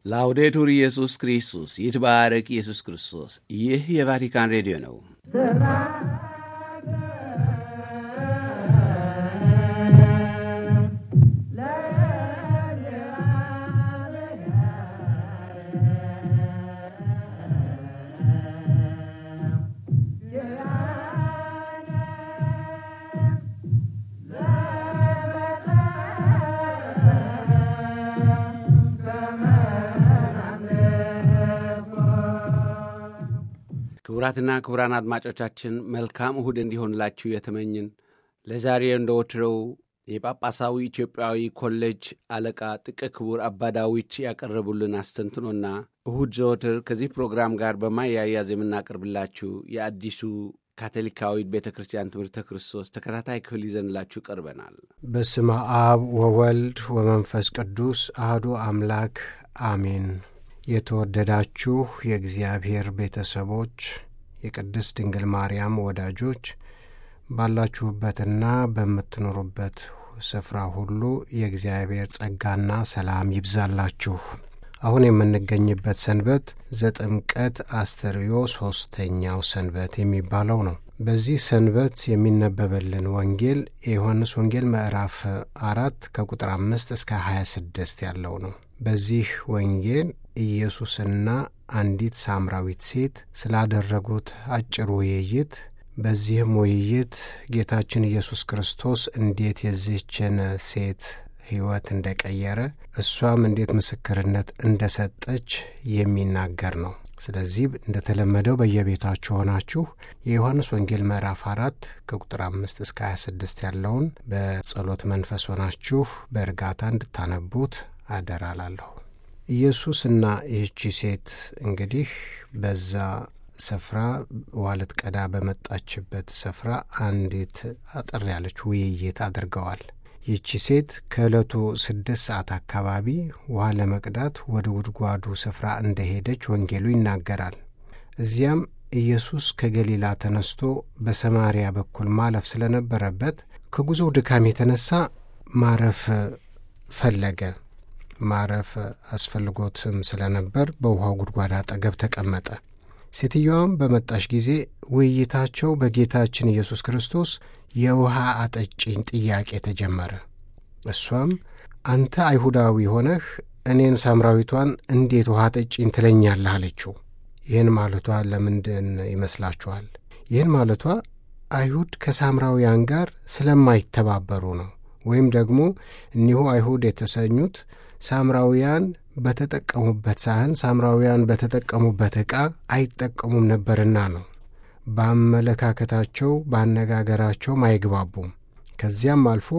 ላውዴቱር ኢየሱስ ክርስቶስ ይትባረክ ኢየሱስ ክርስቶስ። ይህ የቫቲካን ሬዲዮ ነው። ክቡራትና ክቡራን አድማጮቻችን መልካም እሁድ እንዲሆንላችሁ የተመኝን ለዛሬ እንደ ወትሮው የጳጳሳዊ ኢትዮጵያዊ ኮሌጅ አለቃ ጥቀ ክቡር አባ ዳዊት ያቀረቡልን አስተንትኖና እሁድ ዘወትር ከዚህ ፕሮግራም ጋር በማያያዝ የምናቀርብላችሁ የአዲሱ ካቶሊካዊት ቤተ ክርስቲያን ትምህርተ ክርስቶስ ተከታታይ ክፍል ይዘንላችሁ ቀርበናል። በስመ አብ ወወልድ ወመንፈስ ቅዱስ አህዱ አምላክ አሜን። የተወደዳችሁ የእግዚአብሔር ቤተሰቦች የቅድስት ድንግል ማርያም ወዳጆች ባላችሁበትና በምትኖሩበት ስፍራ ሁሉ የእግዚአብሔር ጸጋና ሰላም ይብዛላችሁ። አሁን የምንገኝበት ሰንበት ዘጥምቀት አስተርእዮ ሦስተኛው ሰንበት የሚባለው ነው። በዚህ ሰንበት የሚነበበልን ወንጌል የዮሐንስ ወንጌል ምዕራፍ አራት ከቁጥር አምስት እስከ ሀያ ስድስት ያለው ነው። በዚህ ወንጌል ኢየሱስና አንዲት ሳምራዊት ሴት ስላደረጉት አጭር ውይይት በዚህም ውይይት ጌታችን ኢየሱስ ክርስቶስ እንዴት የዚህችን ሴት ሕይወት እንደቀየረ እሷም እንዴት ምስክርነት እንደሰጠች የሚናገር ነው። ስለዚህ እንደተለመደው በየቤታችሁ ሆናችሁ የዮሐንስ ወንጌል ምዕራፍ አራት ከቁጥር አምስት እስከ 26 ያለውን በጸሎት መንፈስ ሆናችሁ በእርጋታ እንድታነቡት አደራላለሁ። ኢየሱስና ይህቺ ሴት እንግዲህ በዛ ስፍራ ውሃ ልትቀዳ በመጣችበት ስፍራ አንዲት አጠር ያለች ውይይት አድርገዋል። ይህቺ ሴት ከዕለቱ ስድስት ሰዓት አካባቢ ውሃ ለመቅዳት ወደ ጉድጓዱ ስፍራ እንደሄደች ወንጌሉ ይናገራል። እዚያም ኢየሱስ ከገሊላ ተነስቶ በሰማርያ በኩል ማለፍ ስለነበረበት ከጉዞው ድካም የተነሳ ማረፍ ፈለገ። ማረፍ አስፈልጎትም ስለነበር በውሃው ጉድጓድ አጠገብ ተቀመጠ። ሴትየዋም በመጣሽ ጊዜ ውይይታቸው በጌታችን ኢየሱስ ክርስቶስ የውሃ አጠጪኝ ጥያቄ ተጀመረ። እሷም አንተ አይሁዳዊ ሆነህ እኔን ሳምራዊቷን እንዴት ውሃ አጠጪኝ ትለኛለህ? አለችው። ይህን ማለቷ ለምንድን ይመስላችኋል? ይህን ማለቷ አይሁድ ከሳምራውያን ጋር ስለማይተባበሩ ነው። ወይም ደግሞ እኒሁ አይሁድ የተሰኙት ሳምራውያን በተጠቀሙበት ሳህን ሳምራውያን በተጠቀሙበት ዕቃ አይጠቀሙም ነበርና ነው። በአመለካከታቸው በአነጋገራቸውም አይግባቡም። ከዚያም አልፎ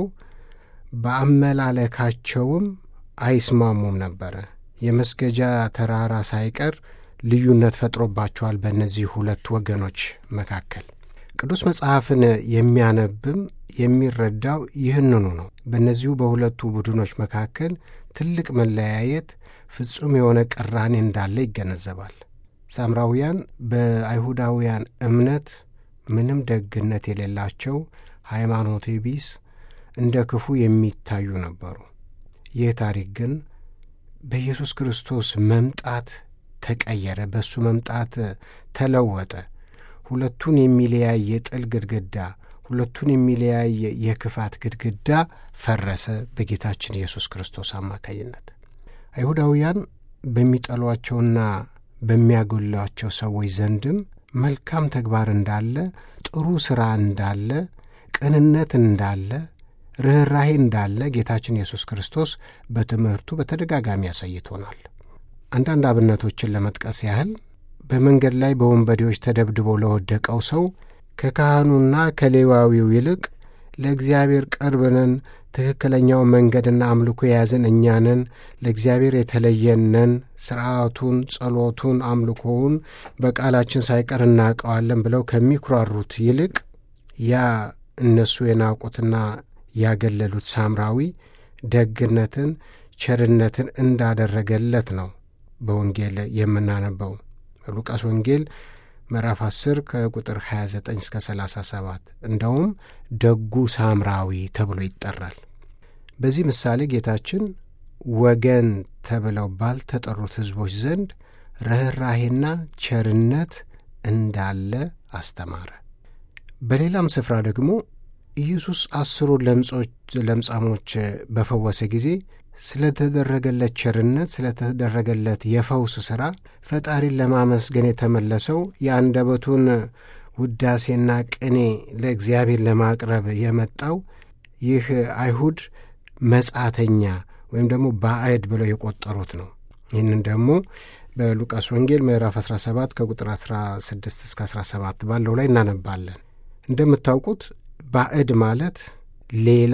በአመላለካቸውም አይስማሙም ነበረ። የመስገጃ ተራራ ሳይቀር ልዩነት ፈጥሮባቸዋል በእነዚህ ሁለት ወገኖች መካከል። ቅዱስ መጽሐፍን የሚያነብም የሚረዳው ይህንኑ ነው። በእነዚሁ በሁለቱ ቡድኖች መካከል ትልቅ መለያየት፣ ፍጹም የሆነ ቅራኔ እንዳለ ይገነዘባል። ሳምራውያን በአይሁዳውያን እምነት ምንም ደግነት የሌላቸው ሃይማኖተ ቢስ እንደ ክፉ የሚታዩ ነበሩ። ይህ ታሪክ ግን በኢየሱስ ክርስቶስ መምጣት ተቀየረ። በእሱ መምጣት ተለወጠ። ሁለቱን የሚለያይ የጥል ግድግዳ፣ ሁለቱን የሚለያይ የክፋት ግድግዳ ፈረሰ በጌታችን ኢየሱስ ክርስቶስ አማካይነት። አይሁዳውያን በሚጠሏቸውና በሚያጎሏቸው ሰዎች ዘንድም መልካም ተግባር እንዳለ፣ ጥሩ ሥራ እንዳለ፣ ቅንነት እንዳለ፣ ርኅራሄ እንዳለ ጌታችን ኢየሱስ ክርስቶስ በትምህርቱ በተደጋጋሚ ያሳይቶናል። አንዳንድ አብነቶችን ለመጥቀስ ያህል በመንገድ ላይ በወንበዴዎች ተደብድቦ ለወደቀው ሰው ከካህኑና ከሌዋዊው ይልቅ ለእግዚአብሔር ቅርብ ነን፣ ትክክለኛው መንገድና አምልኮ የያዘን እኛ ነን፣ ለእግዚአብሔር የተለየን ነን፣ ሥርዓቱን፣ ጸሎቱን፣ አምልኮውን በቃላችን ሳይቀር እናውቀዋለን ብለው ከሚኩራሩት ይልቅ ያ እነሱ የናቁትና ያገለሉት ሳምራዊ ደግነትን፣ ቸርነትን እንዳደረገለት ነው በወንጌል የምናነበው። ሉቃስ ወንጌል ምዕራፍ 10 ከቁጥር 29 እስከ 37 እንደውም ደጉ ሳምራዊ ተብሎ ይጠራል። በዚህ ምሳሌ ጌታችን ወገን ተብለው ባልተጠሩት ሕዝቦች ዘንድ ርኅራሄና ቸርነት እንዳለ አስተማረ። በሌላም ስፍራ ደግሞ ኢየሱስ አስሩን ለምጻሞች በፈወሰ ጊዜ ስለተደረገለት ቸርነት፣ ስለተደረገለት የፈውስ ሥራ ፈጣሪን ለማመስገን የተመለሰው የአንደበቱን ውዳሴና ቅኔ ለእግዚአብሔር ለማቅረብ የመጣው ይህ አይሁድ መጻተኛ ወይም ደግሞ ባዕድ ብለው የቆጠሩት ነው። ይህንን ደግሞ በሉቃስ ወንጌል ምዕራፍ 17 ከቁጥር 16 እስከ 17 ባለው ላይ እናነባለን። እንደምታውቁት ባዕድ ማለት ሌላ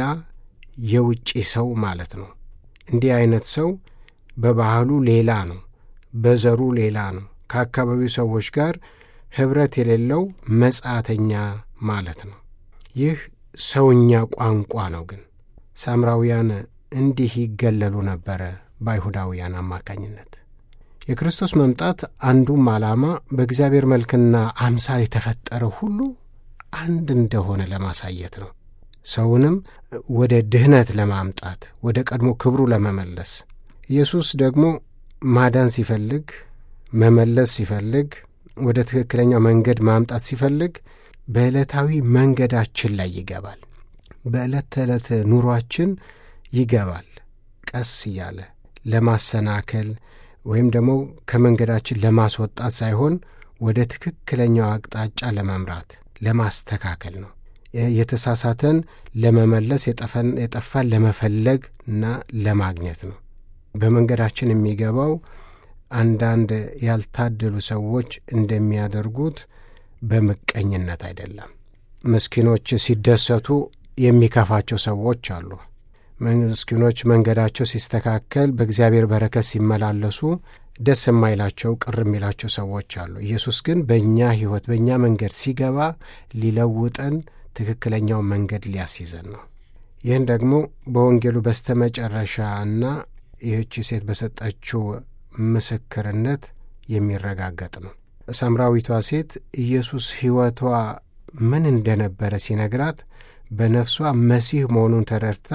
የውጭ ሰው ማለት ነው። እንዲህ አይነት ሰው በባህሉ ሌላ ነው፣ በዘሩ ሌላ ነው፣ ከአካባቢው ሰዎች ጋር ኅብረት የሌለው መጻተኛ ማለት ነው። ይህ ሰውኛ ቋንቋ ነው። ግን ሳምራውያን እንዲህ ይገለሉ ነበረ በአይሁዳውያን አማካኝነት። የክርስቶስ መምጣት አንዱም ዓላማ በእግዚአብሔር መልክና አምሳል የተፈጠረ ሁሉ አንድ እንደሆነ ለማሳየት ነው። ሰውንም ወደ ድህነት ለማምጣት ወደ ቀድሞ ክብሩ ለመመለስ ኢየሱስ ደግሞ ማዳን ሲፈልግ መመለስ ሲፈልግ ወደ ትክክለኛው መንገድ ማምጣት ሲፈልግ በዕለታዊ መንገዳችን ላይ ይገባል። በዕለት ተዕለት ኑሯችን ይገባል። ቀስ እያለ ለማሰናከል ወይም ደግሞ ከመንገዳችን ለማስወጣት ሳይሆን ወደ ትክክለኛው አቅጣጫ ለመምራት ለማስተካከል ነው። የተሳሳተን ለመመለስ የጠፋን ለመፈለግ እና ለማግኘት ነው። በመንገዳችን የሚገባው አንዳንድ ያልታደሉ ሰዎች እንደሚያደርጉት በምቀኝነት አይደለም። ምስኪኖች ሲደሰቱ የሚከፋቸው ሰዎች አሉ። ምስኪኖች መንገዳቸው ሲስተካከል፣ በእግዚአብሔር በረከት ሲመላለሱ ደስ የማይላቸው ቅር የሚላቸው ሰዎች አሉ። ኢየሱስ ግን በእኛ ሕይወት በእኛ መንገድ ሲገባ ሊለውጠን ትክክለኛው መንገድ ሊያስይዘን ነው። ይህን ደግሞ በወንጌሉ በስተመጨረሻ እና ይህቺ ሴት በሰጠችው ምስክርነት የሚረጋገጥ ነው። ሳምራዊቷ ሴት ኢየሱስ ሕይወቷ ምን እንደነበረ ሲነግራት በነፍሷ መሲህ መሆኑን ተረድታ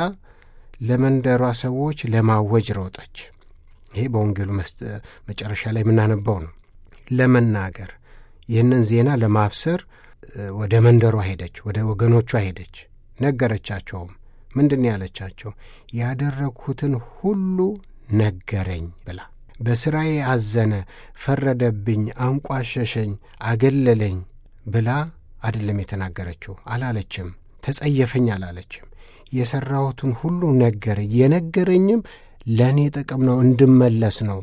ለመንደሯ ሰዎች ለማወጅ ሮጠች። ይሄ በወንጌሉ መጨረሻ ላይ የምናነባው ነው። ለመናገር ይህንን ዜና ለማብሰር ወደ መንደሯ ሄደች፣ ወደ ወገኖቿ ሄደች፣ ነገረቻቸውም። ምንድን ያለቻቸው? ያደረግሁትን ሁሉ ነገረኝ ብላ በሥራዬ አዘነ፣ ፈረደብኝ፣ አንቋሸሸኝ፣ አገለለኝ ብላ አይደለም የተናገረችው። አላለችም። ተጸየፈኝ አላለችም። የሠራሁትን ሁሉ ነገረኝ። የነገረኝም ለእኔ ጥቅም ነው፣ እንድመለስ ነው፣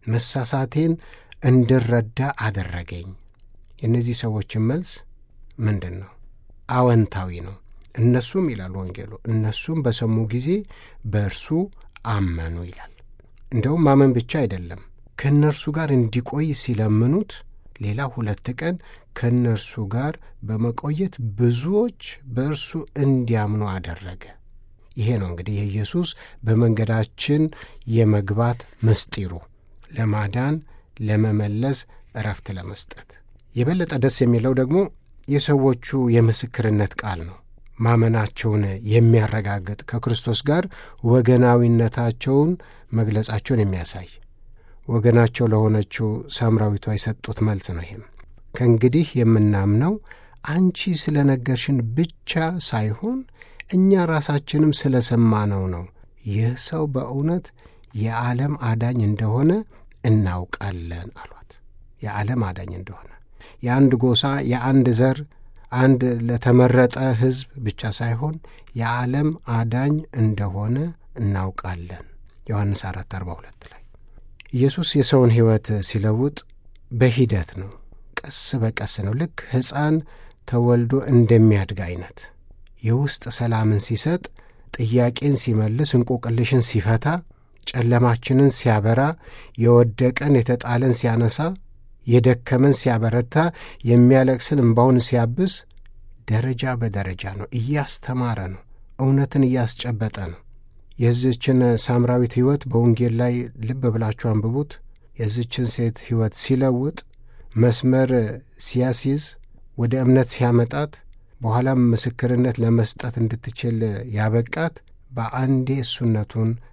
መሳሳቴን እንድረዳ አደረገኝ። የእነዚህ ሰዎችን መልስ ምንድን ነው? አወንታዊ ነው። እነሱም ይላል ወንጌሉ፣ እነሱም በሰሙ ጊዜ በእርሱ አመኑ ይላል። እንደውም ማመን ብቻ አይደለም፣ ከእነርሱ ጋር እንዲቆይ ሲለምኑት ሌላ ሁለት ቀን ከእነርሱ ጋር በመቆየት ብዙዎች በእርሱ እንዲያምኑ አደረገ። ይሄ ነው እንግዲህ የኢየሱስ በመንገዳችን የመግባት ምስጢሩ፣ ለማዳን ለመመለስ፣ እረፍት ለመስጠት። የበለጠ ደስ የሚለው ደግሞ የሰዎቹ የምስክርነት ቃል ነው። ማመናቸውን የሚያረጋግጥ ከክርስቶስ ጋር ወገናዊነታቸውን መግለጻቸውን የሚያሳይ ወገናቸው ለሆነችው ሳምራዊቷ የሰጡት መልስ ነው። ይህም ከእንግዲህ የምናምነው አንቺ ስለ ነገርሽን ብቻ ሳይሆን እኛ ራሳችንም ስለ ሰማነው ነው። ይህ ሰው በእውነት የዓለም አዳኝ እንደሆነ እናውቃለን አሏት። የዓለም አዳኝ እንደሆነ የአንድ ጎሳ፣ የአንድ ዘር፣ አንድ ለተመረጠ ሕዝብ ብቻ ሳይሆን የዓለም አዳኝ እንደሆነ እናውቃለን። ዮሐንስ 4 42 ላይ ኢየሱስ የሰውን ሕይወት ሲለውጥ በሂደት ነው። ቀስ በቀስ ነው። ልክ ሕፃን ተወልዶ እንደሚያድግ አይነት የውስጥ ሰላምን ሲሰጥ፣ ጥያቄን ሲመልስ፣ እንቆቅልሽን ሲፈታ፣ ጨለማችንን ሲያበራ፣ የወደቀን የተጣለን ሲያነሳ፣ የደከመን ሲያበረታ፣ የሚያለቅስን እምባውን ሲያብስ፣ ደረጃ በደረጃ ነው። እያስተማረ ነው። እውነትን እያስጨበጠ ነው። የዚችን ሳምራዊት ሕይወት በወንጌል ላይ ልብ ብላችሁ አንብቡት። የዚችን ሴት ሕይወት ሲለውጥ መስመር ሲያስይዝ ወደ እምነት ሲያመጣት በኋላም ምስክርነት ለመስጠት እንድትችል ያበቃት በአንዴ እሱነቱን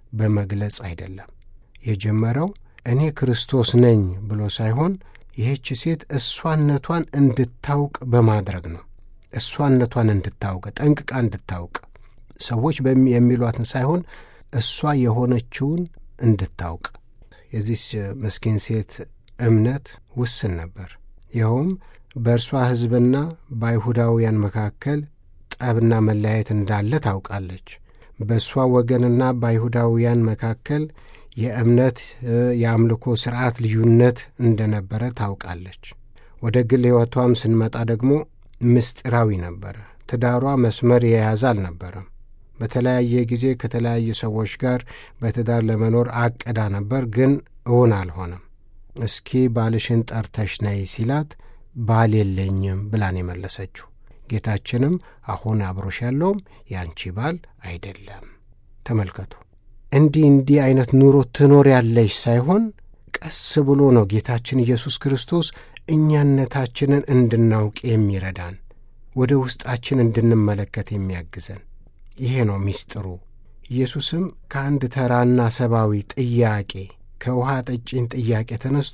በመግለጽ አይደለም። የጀመረው እኔ ክርስቶስ ነኝ ብሎ ሳይሆን ይህች ሴት እሷነቷን እንድታውቅ በማድረግ ነው። እሷነቷን እንድታውቅ ጠንቅቃ እንድታውቅ ሰዎች የሚሏትን ሳይሆን እሷ የሆነችውን እንድታውቅ። የዚች ምስኪን ሴት እምነት ውስን ነበር። ይኸውም በእርሷ ሕዝብና በአይሁዳውያን መካከል ጠብና መለያየት እንዳለ ታውቃለች። በእሷ ወገንና በአይሁዳውያን መካከል የእምነት የአምልኮ ሥርዓት ልዩነት እንደነበረ ታውቃለች። ወደ ግል ሕይወቷም ስንመጣ ደግሞ ምስጢራዊ ነበረ። ትዳሯ መስመር የያዘ አልነበረም። በተለያየ ጊዜ ከተለያዩ ሰዎች ጋር በትዳር ለመኖር አቅዳ ነበር፣ ግን እውን አልሆነም። እስኪ ባልሽን ጠርተሽ ነይ ሲላት ባል የለኝም ብላን የመለሰችው። ጌታችንም አሁን አብሮሽ ያለውም ያንቺ ባል አይደለም። ተመልከቱ። እንዲህ እንዲህ አይነት ኑሮ ትኖር ያለሽ ሳይሆን ቀስ ብሎ ነው ጌታችን ኢየሱስ ክርስቶስ እኛነታችንን እንድናውቅ የሚረዳን ወደ ውስጣችን እንድንመለከት የሚያግዘን ይሄ ነው ሚስጥሩ። ኢየሱስም ከአንድ ተራና ሰብአዊ ጥያቄ ከውሃ ጠጪን ጥያቄ ተነስቶ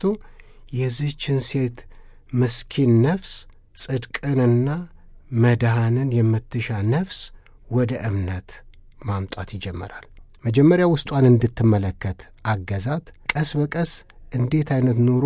የዚህችን ሴት ምስኪን ነፍስ ጽድቅንና መድኃንን የምትሻ ነፍስ ወደ እምነት ማምጣት ይጀመራል። መጀመሪያ ውስጧን እንድትመለከት አገዛት። ቀስ በቀስ እንዴት አይነት ኑሮ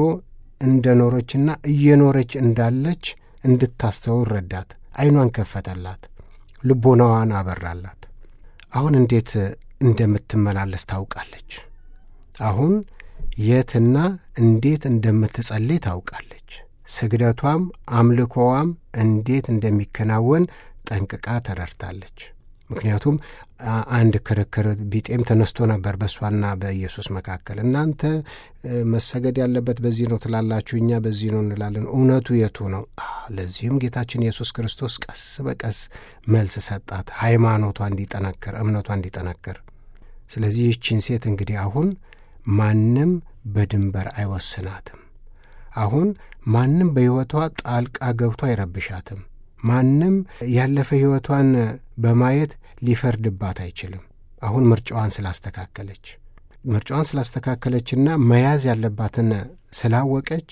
እንደኖረችና እየኖረች እንዳለች እንድታስተውል ረዳት። ዐይኗን ከፈተላት፣ ልቦናዋን አበራላት። አሁን እንዴት እንደምትመላለስ ታውቃለች። አሁን የትና እንዴት እንደምትጸልይ ታውቃለች። ስግደቷም አምልኮዋም እንዴት እንደሚከናወን ጠንቅቃ ተረድታለች። ምክንያቱም አንድ ክርክር ቢጤም ተነስቶ ነበር በእሷና በኢየሱስ መካከል። እናንተ መሰገድ ያለበት በዚህ ነው ትላላችሁ፣ እኛ በዚህ ነው እንላለን። እውነቱ የቱ ነው? ለዚህም ጌታችን ኢየሱስ ክርስቶስ ቀስ በቀስ መልስ ሰጣት፣ ሃይማኖቷ እንዲጠነክር፣ እምነቷ እንዲጠነክር። ስለዚህ ይህችን ሴት እንግዲህ አሁን ማንም በድንበር አይወስናትም። አሁን ማንም በሕይወቷ ጣልቃ ገብቶ አይረብሻትም። ማንም ያለፈ ሕይወቷን በማየት ሊፈርድባት አይችልም። አሁን ምርጫዋን ስላስተካከለች ምርጫዋን ስላስተካከለችና መያዝ ያለባትን ስላወቀች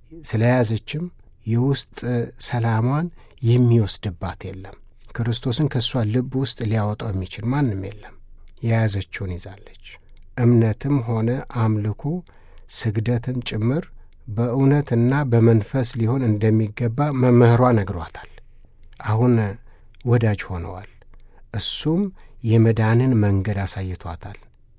ስለያዘችም የውስጥ ሰላሟን የሚወስድባት የለም። ክርስቶስን ከእሷ ልብ ውስጥ ሊያወጣው የሚችል ማንም የለም። የያዘችውን ይዛለች። እምነትም ሆነ አምልኮ ስግደትም ጭምር በእውነትና በመንፈስ ሊሆን እንደሚገባ መምህሯ ነግሯታል። አሁን ወዳጅ ሆነዋል። እሱም የመዳንን መንገድ አሳይቷታል።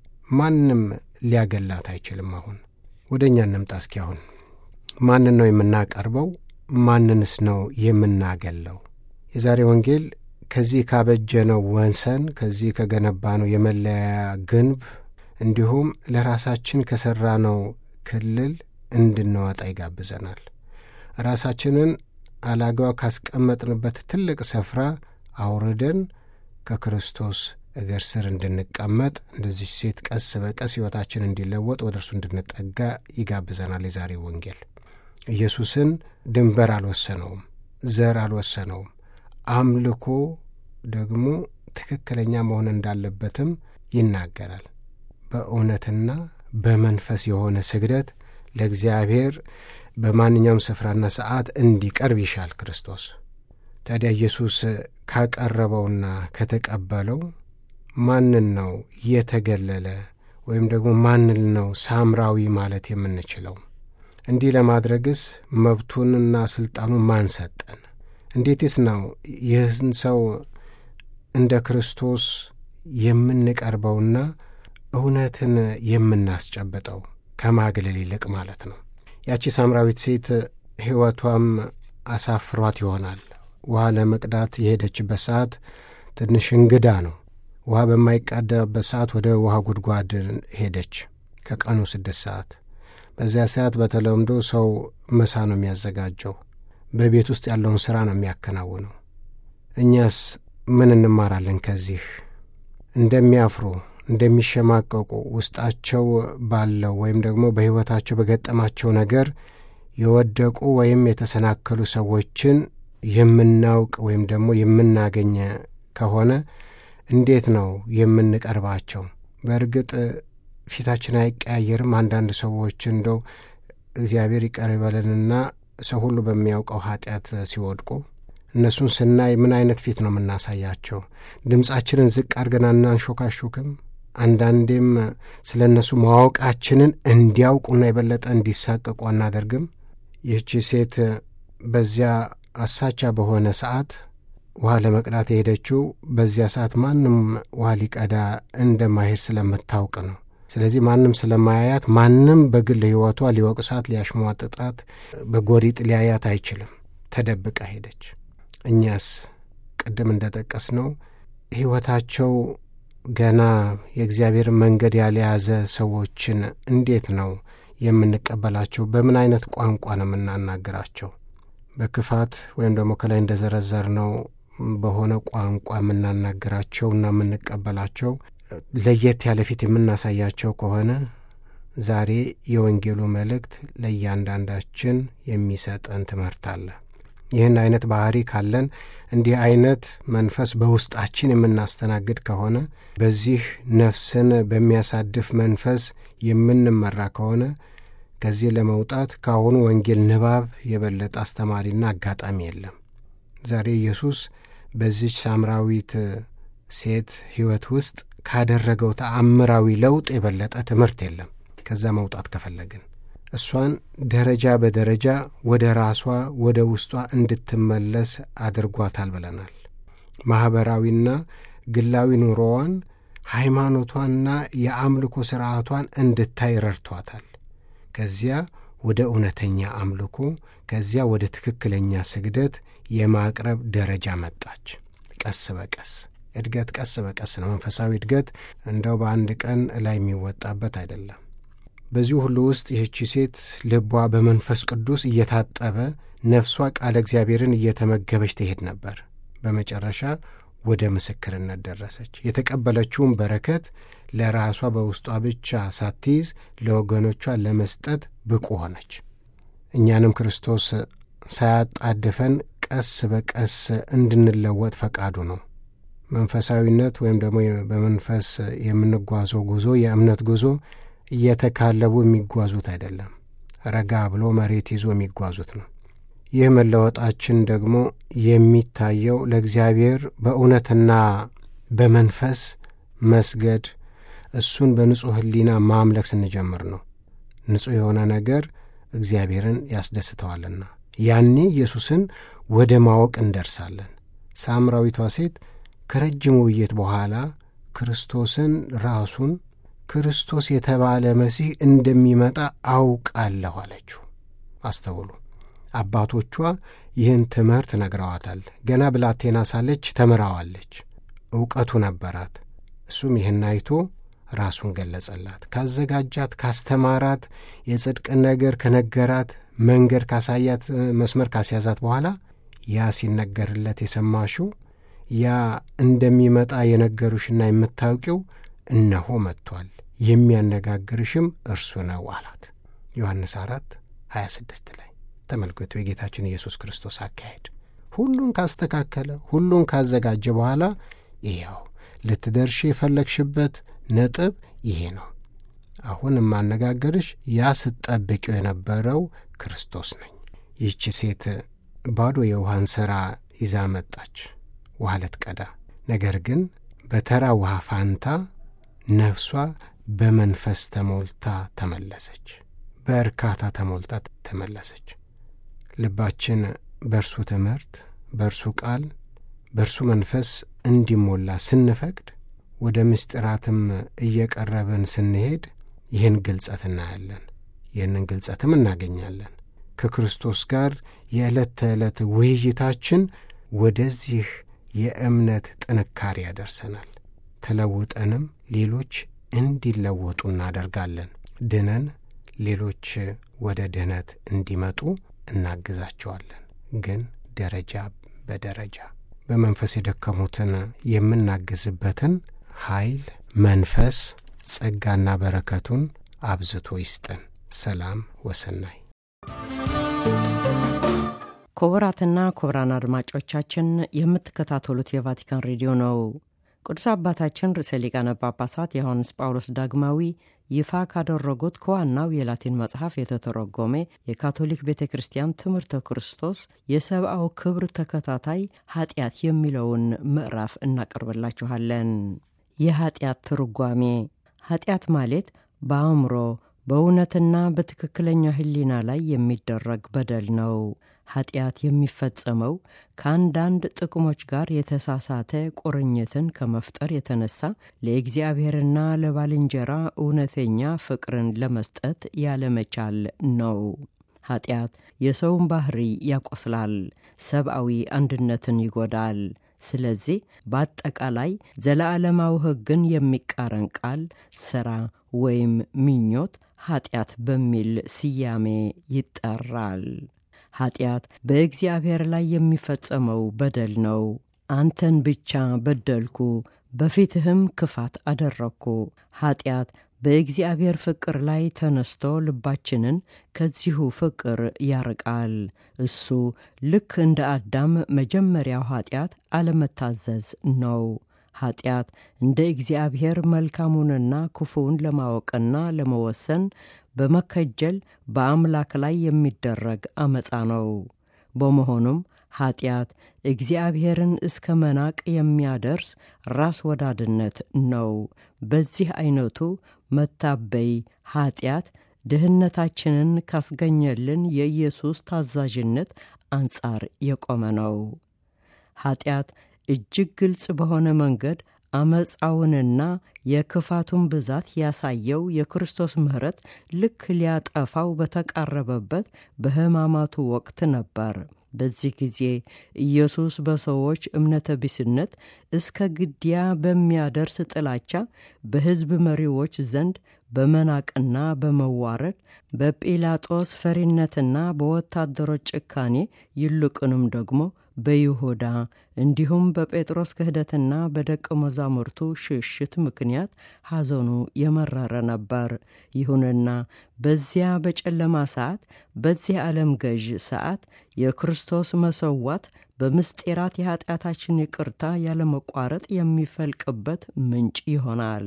ማንም ሊያገላት አይችልም። አሁን ወደ እኛ እንምጣ እስኪ። አሁን ማንን ነው የምናቀርበው? ማንንስ ነው የምናገለው? የዛሬ ወንጌል ከዚህ ካበጀነው ወንሰን ከዚህ ከገነባነው የመለያ ግንብ እንዲሁም ለራሳችን ከሠራነው ክልል እንድንወጣ ይጋብዘናል። ራሳችንን አላጋው ካስቀመጥንበት ትልቅ ስፍራ አውርደን ከክርስቶስ እግር ስር እንድንቀመጥ እንደዚህ ሴት ቀስ በቀስ ሕይወታችን እንዲለወጥ ወደ እርሱ እንድንጠጋ ይጋብዘናል። የዛሬ ወንጌል ኢየሱስን ድንበር አልወሰነውም፣ ዘር አልወሰነውም። አምልኮ ደግሞ ትክክለኛ መሆን እንዳለበትም ይናገራል። በእውነትና በመንፈስ የሆነ ስግደት ለእግዚአብሔር በማንኛውም ስፍራና ሰዓት እንዲቀርብ ይሻል ክርስቶስ። ታዲያ ኢየሱስ ካቀረበውና ከተቀበለው ማንን ነው የተገለለ ወይም ደግሞ ማንን ነው ሳምራዊ ማለት የምንችለው? እንዲህ ለማድረግስ መብቱንና ሥልጣኑን ማን ሰጠን? እንዴትስ ነው ይህን ሰው እንደ ክርስቶስ የምንቀርበውና እውነትን የምናስጨብጠው ከማግለል ይልቅ ማለት ነው። ያቺ ሳምራዊት ሴት ሕይወቷም አሳፍሯት ይሆናል። ውሃ ለመቅዳት የሄደችበት ሰዓት ትንሽ እንግዳ ነው። ውሃ በማይቃዳበት ሰዓት ወደ ውሃ ጉድጓድ ሄደች፣ ከቀኑ ስድስት ሰዓት። በዚያ ሰዓት በተለምዶ ሰው ምሳ ነው የሚያዘጋጀው፣ በቤት ውስጥ ያለውን ሥራ ነው የሚያከናውነው። እኛስ ምን እንማራለን ከዚህ? እንደሚያፍሩ እንደሚሸማቀቁ ውስጣቸው ባለው ወይም ደግሞ በሕይወታቸው በገጠማቸው ነገር የወደቁ ወይም የተሰናከሉ ሰዎችን የምናውቅ ወይም ደግሞ የምናገኝ ከሆነ እንዴት ነው የምንቀርባቸው? በእርግጥ ፊታችን አይቀያየርም። አንዳንድ ሰዎች እንደው እግዚአብሔር ይቅር ይበለንና ሰው ሁሉ በሚያውቀው ኃጢአት ሲወድቁ እነሱን ስናይ ምን አይነት ፊት ነው የምናሳያቸው? ድምፃችንን ዝቅ አድርገን አናንሾካሹክም? አንዳንዴም ስለ እነሱ ማወቃችንን እንዲያውቁና የበለጠ እንዲሳቀቁ አናደርግም? ይህቺ ሴት በዚያ አሳቻ በሆነ ሰዓት ውሃ ለመቅዳት የሄደችው በዚያ ሰዓት ማንም ውሃ ሊቀዳ እንደማይሄድ ስለምታውቅ ነው። ስለዚህ ማንም ስለማያያት ማንም በግል ሕይወቷ ሊወቅሳት፣ ሊያሽሟጥጣት፣ በጎሪጥ ሊያያት አይችልም። ተደብቃ ሄደች። እኛስ ቅድም እንደ ጠቀስ ነው ሕይወታቸው ገና የእግዚአብሔርን መንገድ ያልያዘ ሰዎችን እንዴት ነው የምንቀበላቸው? በምን አይነት ቋንቋ ነው የምናናግራቸው? በክፋት ወይም ደግሞ ከላይ እንደ ዘረዘር ነው በሆነ ቋንቋ የምናናግራቸውና የምንቀበላቸው ለየት ያለ ፊት የምናሳያቸው ከሆነ ዛሬ የወንጌሉ መልእክት ለእያንዳንዳችን የሚሰጠን ትምህርት አለ። ይህን አይነት ባህሪ ካለን እንዲህ አይነት መንፈስ በውስጣችን የምናስተናግድ ከሆነ በዚህ ነፍስን በሚያሳድፍ መንፈስ የምንመራ ከሆነ ከዚህ ለመውጣት ከአሁኑ ወንጌል ንባብ የበለጠ አስተማሪና አጋጣሚ የለም። ዛሬ ኢየሱስ በዚች ሳምራዊት ሴት ሕይወት ውስጥ ካደረገው ተአምራዊ ለውጥ የበለጠ ትምህርት የለም። ከዛ መውጣት ከፈለግን እሷን ደረጃ በደረጃ ወደ ራሷ ወደ ውስጧ እንድትመለስ አድርጓታል ብለናል። ማኅበራዊና ግላዊ ኑሮዋን፣ ሃይማኖቷንና የአምልኮ ሥርዓቷን እንድታይ ረድቷታል። ከዚያ ወደ እውነተኛ አምልኮ፣ ከዚያ ወደ ትክክለኛ ስግደት የማቅረብ ደረጃ መጣች። ቀስ በቀስ እድገት ቀስ በቀስ ነው። መንፈሳዊ እድገት እንደው በአንድ ቀን ላይ የሚወጣበት አይደለም። በዚሁ ሁሉ ውስጥ ይህቺ ሴት ልቧ በመንፈስ ቅዱስ እየታጠበ ነፍሷ ቃለ እግዚአብሔርን እየተመገበች ትሄድ ነበር። በመጨረሻ ወደ ምስክርነት ደረሰች። የተቀበለችውን በረከት ለራሷ በውስጧ ብቻ ሳትይዝ ለወገኖቿ ለመስጠት ብቁ ሆነች። እኛንም ክርስቶስ ሳያጣድፈን ቀስ በቀስ እንድንለወጥ ፈቃዱ ነው። መንፈሳዊነት ወይም ደግሞ በመንፈስ የምንጓዘው ጉዞ የእምነት ጉዞ እየተካለቡ የሚጓዙት አይደለም። ረጋ ብሎ መሬት ይዞ የሚጓዙት ነው። ይህ መለወጣችን ደግሞ የሚታየው ለእግዚአብሔር በእውነትና በመንፈስ መስገድ፣ እሱን በንጹሕ ሕሊና ማምለክ ስንጀምር ነው። ንጹሕ የሆነ ነገር እግዚአብሔርን ያስደስተዋልና ያኔ ኢየሱስን ወደ ማወቅ እንደርሳለን። ሳምራዊቷ ሴት ከረጅም ውይይት በኋላ ክርስቶስን ራሱን ክርስቶስ የተባለ መሲህ እንደሚመጣ አውቃለሁ አለችው። አስተውሉ። አባቶቿ ይህን ትምህርት ነግረዋታል። ገና ብላቴና ሳለች ተምራዋለች። ዕውቀቱ ነበራት። እሱም ይህን አይቶ ራሱን ገለጸላት። ካዘጋጃት፣ ካስተማራት፣ የጽድቅን ነገር ከነገራት፣ መንገድ ካሳያት፣ መስመር ካስያዛት በኋላ ያ ሲነገርለት የሰማሽው ያ እንደሚመጣ የነገሩሽና የምታውቂው እነሆ መጥቷል፣ የሚያነጋግርሽም እርሱ ነው አላት። ዮሐንስ አራት 26 ላይ ተመልከቱ። የጌታችን ኢየሱስ ክርስቶስ አካሄድ ሁሉን ካስተካከለ ሁሉን ካዘጋጀ በኋላ ይኸው ልትደርሽ የፈለግሽበት ነጥብ ይሄ ነው። አሁን የማነጋገርሽ ያ ስትጠብቂው የነበረው ክርስቶስ ነኝ። ይህች ሴት ባዶ የውሃን ሥራ ይዛ መጣች፣ ውሃ ልትቀዳ። ነገር ግን በተራ ውሃ ፋንታ ነፍሷ በመንፈስ ተሞልታ ተመለሰች። በእርካታ ተሞልታ ተመለሰች። ልባችን በእርሱ ትምህርት፣ በእርሱ ቃል፣ በእርሱ መንፈስ እንዲሞላ ስንፈቅድ ወደ ምስጢራትም እየቀረብን ስንሄድ ይህን ግልጸት እናያለን። ይህንን ግልጸትም እናገኛለን። ከክርስቶስ ጋር የዕለት ተዕለት ውይይታችን ወደዚህ የእምነት ጥንካሬ ያደርሰናል። ተለውጠንም ሌሎች እንዲለወጡ እናደርጋለን። ድነን ሌሎች ወደ ድህነት እንዲመጡ እናግዛቸዋለን። ግን ደረጃ በደረጃ በመንፈስ የደከሙትን የምናግዝበትን ኃይል፣ መንፈስ፣ ጸጋና በረከቱን አብዝቶ ይስጠን። ሰላም ወሰናይ ክቡራትና ክቡራን አድማጮቻችን የምትከታተሉት የቫቲካን ሬዲዮ ነው። ቅዱስ አባታችን ርዕሰ ሊቃነ ጳጳሳት ዮሐንስ ጳውሎስ ዳግማዊ ይፋ ካደረጉት ከዋናው የላቲን መጽሐፍ የተተረጎመ የካቶሊክ ቤተ ክርስቲያን ትምህርተ ክርስቶስ የሰብአዊ ክብር ተከታታይ ኃጢአት የሚለውን ምዕራፍ እናቀርብላችኋለን። የኃጢአት ትርጓሜ ኃጢአት ማለት በአእምሮ በእውነትና በትክክለኛ ሕሊና ላይ የሚደረግ በደል ነው። ኃጢአት የሚፈጸመው ከአንዳንድ ጥቅሞች ጋር የተሳሳተ ቁርኝትን ከመፍጠር የተነሳ ለእግዚአብሔርና ለባልንጀራ እውነተኛ ፍቅርን ለመስጠት ያለመቻል ነው። ኃጢአት የሰውን ባህሪ ያቆስላል፣ ሰብአዊ አንድነትን ይጎዳል። ስለዚህ በአጠቃላይ ዘለዓለማዊ ሕግን የሚቃረን ቃል፣ ሥራ ወይም ምኞት ኃጢአት በሚል ስያሜ ይጠራል። ኃጢአት በእግዚአብሔር ላይ የሚፈጸመው በደል ነው። አንተን ብቻ በደልኩ፣ በፊትህም ክፋት አደረግኩ። ኃጢአት በእግዚአብሔር ፍቅር ላይ ተነስቶ ልባችንን ከዚሁ ፍቅር ያርቃል። እሱ ልክ እንደ አዳም መጀመሪያው ኃጢአት አለመታዘዝ ነው። ኃጢአት እንደ እግዚአብሔር መልካሙንና ክፉውን ለማወቅና ለመወሰን በመከጀል በአምላክ ላይ የሚደረግ አመፃ ነው። በመሆኑም ኃጢአት እግዚአብሔርን እስከ መናቅ የሚያደርስ ራስ ወዳድነት ነው። በዚህ ዐይነቱ መታበይ ኃጢአት ድህነታችንን ካስገኘልን የኢየሱስ ታዛዥነት አንጻር የቆመ ነው። ኃጢአት እጅግ ግልጽ በሆነ መንገድ አመፃውንና የክፋቱን ብዛት ያሳየው የክርስቶስ ምሕረት ልክ ሊያጠፋው በተቃረበበት በሕማማቱ ወቅት ነበር። በዚህ ጊዜ ኢየሱስ በሰዎች እምነተ ቢስነት እስከ ግድያ በሚያደርስ ጥላቻ በሕዝብ መሪዎች ዘንድ በመናቅና በመዋረድ በጲላጦስ ፈሪነትና በወታደሮች ጭካኔ ይልቁንም ደግሞ በይሁዳ እንዲሁም በጴጥሮስ ክህደትና በደቀ መዛሙርቱ ሽሽት ምክንያት ሐዘኑ የመረረ ነበር። ይሁንና በዚያ በጨለማ ሰዓት፣ በዚህ ዓለም ገዥ ሰዓት የክርስቶስ መሰዋት በምስጢራት የኀጢአታችን ይቅርታ ያለመቋረጥ የሚፈልቅበት ምንጭ ይሆናል።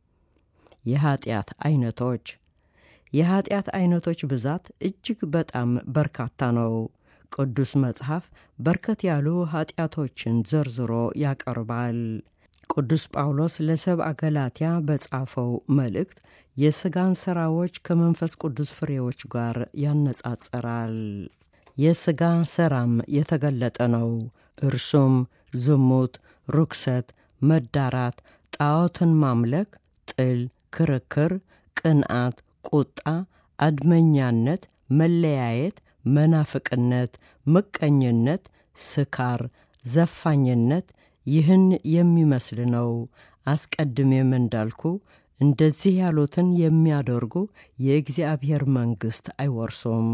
የኀጢአት ዐይነቶች የኀጢአት ዐይነቶች ብዛት እጅግ በጣም በርካታ ነው። ቅዱስ መጽሐፍ በርከት ያሉ ኀጢአቶችን ዘርዝሮ ያቀርባል። ቅዱስ ጳውሎስ ለሰብአ ገላትያ በጻፈው መልእክት የሥጋን ሥራዎች ከመንፈስ ቅዱስ ፍሬዎች ጋር ያነጻጽራል። የሥጋ ሥራም የተገለጠ ነው። እርሱም ዝሙት፣ ርኩሰት፣ መዳራት፣ ጣዖትን ማምለክ፣ ጥል፣ ክርክር፣ ቅንዓት፣ ቁጣ፣ አድመኛነት፣ መለያየት መናፍቅነት፣ ምቀኝነት፣ ስካር፣ ዘፋኝነት ይህን የሚመስል ነው። አስቀድሜም እንዳልኩ እንደዚህ ያሉትን የሚያደርጉ የእግዚአብሔር መንግሥት አይወርሱም።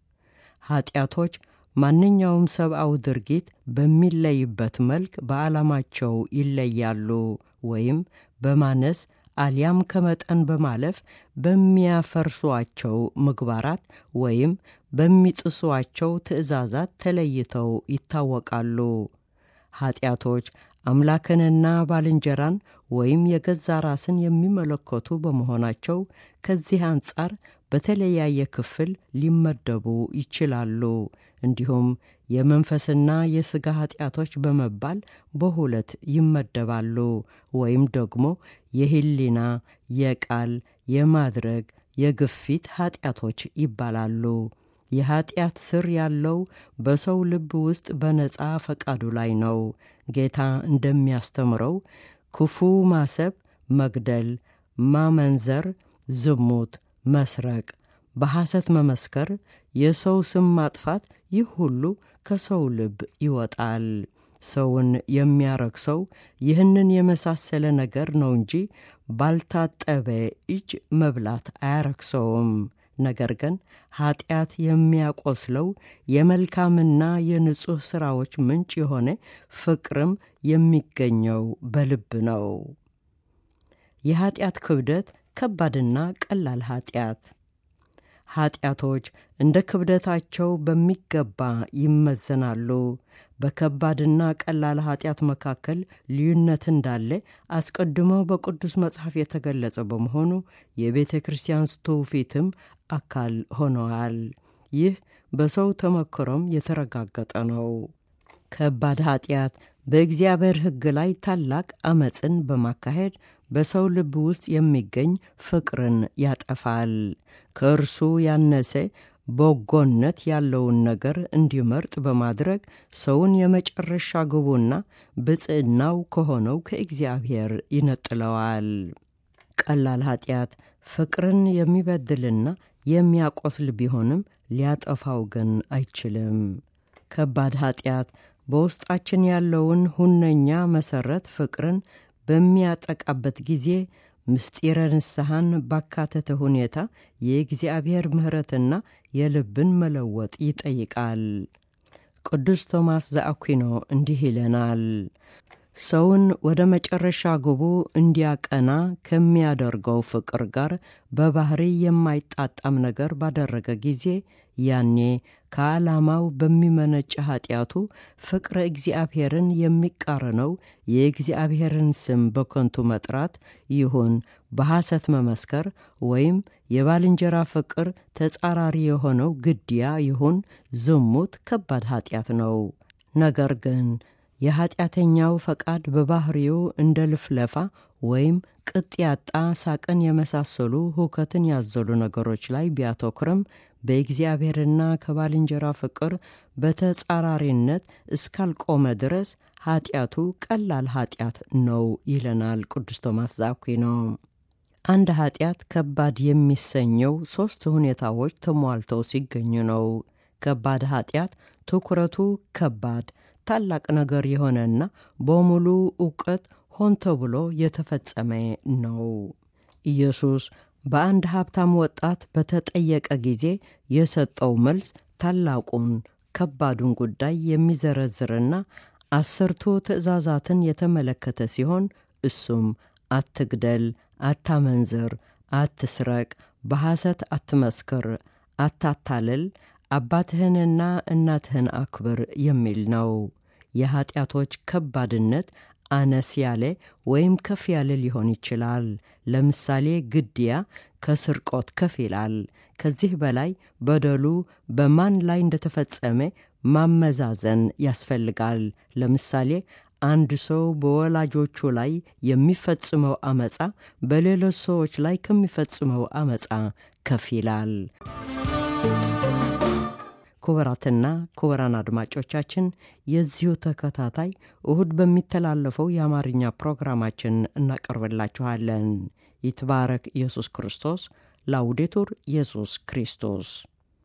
ኀጢአቶች ማንኛውም ሰብአዊ ድርጊት በሚለይበት መልክ በዓላማቸው ይለያሉ ወይም በማነስ አሊያም ከመጠን በማለፍ በሚያፈርሷቸው ምግባራት ወይም በሚጥሷቸው ትእዛዛት ተለይተው ይታወቃሉ። ኀጢአቶች አምላክንና ባልንጀራን ወይም የገዛ ራስን የሚመለከቱ በመሆናቸው ከዚህ አንጻር በተለያየ ክፍል ሊመደቡ ይችላሉ። እንዲሁም የመንፈስና የሥጋ ኀጢአቶች በመባል በሁለት ይመደባሉ። ወይም ደግሞ የሕሊና፣ የቃል፣ የማድረግ፣ የግፊት ኀጢአቶች ይባላሉ። የኀጢአት ስር ያለው በሰው ልብ ውስጥ በነጻ ፈቃዱ ላይ ነው። ጌታ እንደሚያስተምረው ክፉ ማሰብ፣ መግደል፣ ማመንዘር፣ ዝሙት፣ መስረቅ፣ በሐሰት መመስከር፣ የሰው ስም ማጥፋት፣ ይህ ሁሉ ከሰው ልብ ይወጣል። ሰውን የሚያረክሰው ይህንን የመሳሰለ ነገር ነው እንጂ ባልታጠበ እጅ መብላት አያረክሰውም። ነገር ግን ኀጢአት የሚያቆስለው የመልካምና የንጹሕ ሥራዎች ምንጭ የሆነ ፍቅርም የሚገኘው በልብ ነው። የኀጢአት ክብደት ከባድና ቀላል ኀጢአት ኀጢአቶች እንደ ክብደታቸው በሚገባ ይመዘናሉ። በከባድና ቀላል ኀጢአት መካከል ልዩነት እንዳለ አስቀድሞ በቅዱስ መጽሐፍ የተገለጸ በመሆኑ የቤተ ክርስቲያን ትውፊትም አካል ሆነዋል። ይህ በሰው ተመክሮም የተረጋገጠ ነው። ከባድ ኀጢአት በእግዚአብሔር ሕግ ላይ ታላቅ አመፅን በማካሄድ በሰው ልብ ውስጥ የሚገኝ ፍቅርን ያጠፋል። ከእርሱ ያነሰ በጎነት ያለውን ነገር እንዲመርጥ በማድረግ ሰውን የመጨረሻ ግቡና ብጽዕናው ከሆነው ከእግዚአብሔር ይነጥለዋል። ቀላል ኀጢአት ፍቅርን የሚበድልና የሚያቆስል ቢሆንም ሊያጠፋው ግን አይችልም። ከባድ ኀጢአት በውስጣችን ያለውን ሁነኛ መሠረት ፍቅርን በሚያጠቃበት ጊዜ ምስጢረ ንስሐን ባካተተ ሁኔታ የእግዚአብሔር ምሕረትና የልብን መለወጥ ይጠይቃል። ቅዱስ ቶማስ ዘአኩኖ እንዲህ ይለናል። ሰውን ወደ መጨረሻ ግቡ እንዲያቀና ከሚያደርገው ፍቅር ጋር በባህሪ የማይጣጣም ነገር ባደረገ ጊዜ ያኔ ከዓላማው በሚመነጭ ኀጢአቱ ፍቅረ እግዚአብሔርን የሚቃረነው የእግዚአብሔርን ስም በከንቱ መጥራት ይሁን በሐሰት መመስከር ወይም የባልንጀራ ፍቅር ተጻራሪ የሆነው ግድያ ይሁን ዝሙት ከባድ ኀጢአት ነው። ነገር ግን የኀጢአተኛው ፈቃድ በባህሪው እንደ ልፍለፋ ወይም ቅጥ ያጣ ሳቅን የመሳሰሉ ሁከትን ያዘሉ ነገሮች ላይ ቢያተኩርም በእግዚአብሔርና ከባልንጀራ ፍቅር በተጻራሪነት እስካልቆመ ድረስ ኀጢአቱ ቀላል ኀጢአት ነው ይለናል ቅዱስ ቶማስ ዘአኩዊኖ። አንድ ኀጢአት ከባድ የሚሰኘው ሦስት ሁኔታዎች ተሟልተው ሲገኙ ነው። ከባድ ኀጢአት ትኩረቱ ከባድ ታላቅ ነገር የሆነና በሙሉ ዕውቀት ሆን ተብሎ የተፈጸመ ነው። ኢየሱስ በአንድ ሀብታም ወጣት በተጠየቀ ጊዜ የሰጠው መልስ ታላቁን ከባዱን ጉዳይ የሚዘረዝርና አስርቱ ትእዛዛትን የተመለከተ ሲሆን እሱም አትግደል፣ አታመንዝር፣ አትስረቅ፣ በሐሰት አትመስክር፣ አታታልል፣ አባትህንና እናትህን አክብር የሚል ነው። የኀጢአቶች ከባድነት አነስ ያለ ወይም ከፍ ያለ ሊሆን ይችላል። ለምሳሌ ግድያ ከስርቆት ከፍ ይላል። ከዚህ በላይ በደሉ በማን ላይ እንደተፈጸመ ማመዛዘን ያስፈልጋል። ለምሳሌ አንድ ሰው በወላጆቹ ላይ የሚፈጽመው አመፃ በሌሎች ሰዎች ላይ ከሚፈጽመው አመፃ ከፍ ይላል። ክቡራትና ክቡራን አድማጮቻችን የዚሁ ተከታታይ እሁድ በሚተላለፈው የአማርኛ ፕሮግራማችን እናቀርብላችኋለን። ይትባረክ ኢየሱስ ክርስቶስ። ላውዴቱር ኢየሱስ ክርስቶስ